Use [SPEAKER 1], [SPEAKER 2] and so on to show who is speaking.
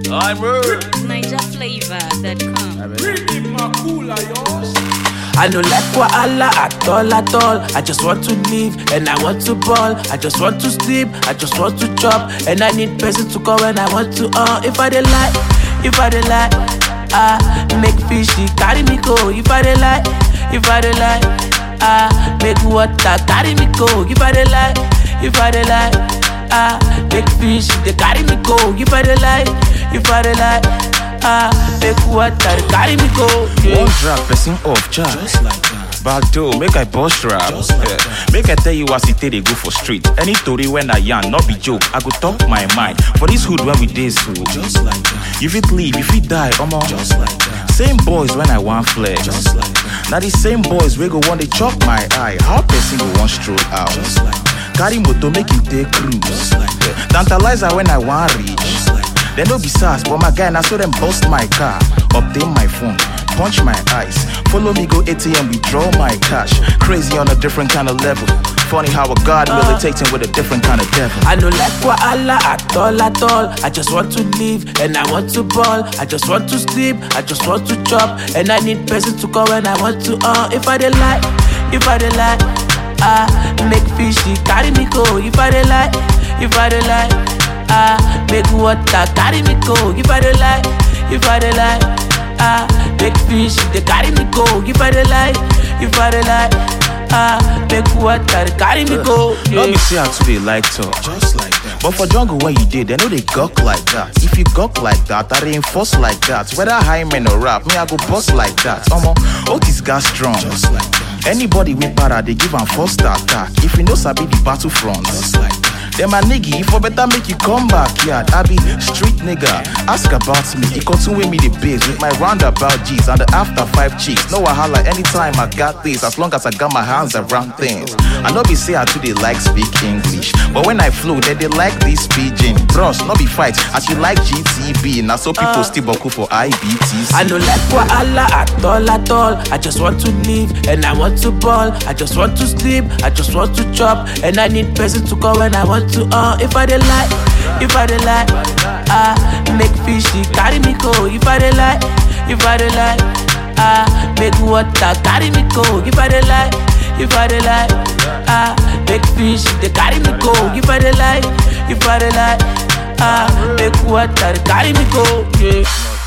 [SPEAKER 1] NigerFlavor.com.
[SPEAKER 2] I no like wahala at all at all. I just want to live and I want to ball. I just want to sleep, I just want to chop. And I need person to call when I want to uh if I dey lie, if I dey lie, ah make fishy carry me go. If I dey lie, if I dey lie, ah make water carry me go. If I dey lie, if I dey lie, ah make fish they carry me go. If I dey lie, if I dey lie, ah make water they carry me go. Yeah.
[SPEAKER 3] One drag person off charge.
[SPEAKER 4] Just like that.
[SPEAKER 3] Back door, make I bust rap.
[SPEAKER 4] Just like
[SPEAKER 3] Yeah. Make I tell you as it take they go for street. Any story when I yarn, not be joke. I go talk my mind. For this hood when we day so.
[SPEAKER 4] Just like that.
[SPEAKER 3] You fit leave, you fit die, omo.
[SPEAKER 4] Just like that.
[SPEAKER 3] Same boys when I want flex.
[SPEAKER 4] Just like that.
[SPEAKER 3] Now the same boys we go want they chop my eye. How person go want stroll out?
[SPEAKER 4] Just like that.
[SPEAKER 3] Carry motor make him take cruise.
[SPEAKER 4] Just like that.
[SPEAKER 3] Tantalizer when I want reach.
[SPEAKER 4] Just like that.
[SPEAKER 3] They no be sass, but my guy now so them bust my car, obtain my phone, punch my eyes, follow me go ATM, withdraw my cash. Crazy on a different kind of level. Funny how a God militating with a different kind of devil.
[SPEAKER 2] I no like wahala at all at all. I just want to live and I want to ball. I just want to sleep, I just want to chop. And I need person to call when I want to uh if I dey lie, if I dey lie, ah make fishy carry me go. If I dey lie, if I dey lie, ah make water carry me go. If I dey lie, if I dey lie, ah make fish they carry me go. If I dey lie, if I dey lie, ah make water they carry me go.
[SPEAKER 3] Let
[SPEAKER 2] Yeah.
[SPEAKER 3] me see how today like talk.
[SPEAKER 4] Just like that.
[SPEAKER 3] But for jungle when you did, they know they gawk like that. If you gawk like that, I reinforce like that. Whether high men or rap, me I go bust like that. Omo, Otis got strong.
[SPEAKER 4] Just like that.
[SPEAKER 3] Anybody with para, they give am first attack. If you know sabi the battlefront.
[SPEAKER 4] Just like that.
[SPEAKER 3] Then my nigga, for better make you come back, yeah. I be street nigga. Ask about me. He continue me the biz with my roundabout G's and the after five chicks. No wahala anytime I got this, as long as I got my hands around things. I know be say I too they like speak English, but when I flow, they they like this pidgin. Bros, no be fight. As you like GTB, now so people still boku for IBTC.
[SPEAKER 2] I no like wahala at all at all. I just want to live and I want to ball. I just want to sleep, I just want to chop. And I need person to call when I want to uh if I dey lie, if I dey lie, ah make fishy carry me go. If I dey lie, if I dey lie, ah make water carry me go. If I dey lie, if I dey lie, ah make fish they carry me go. If I dey lie, if I dey lie, ah make water they carry me go. Yeah.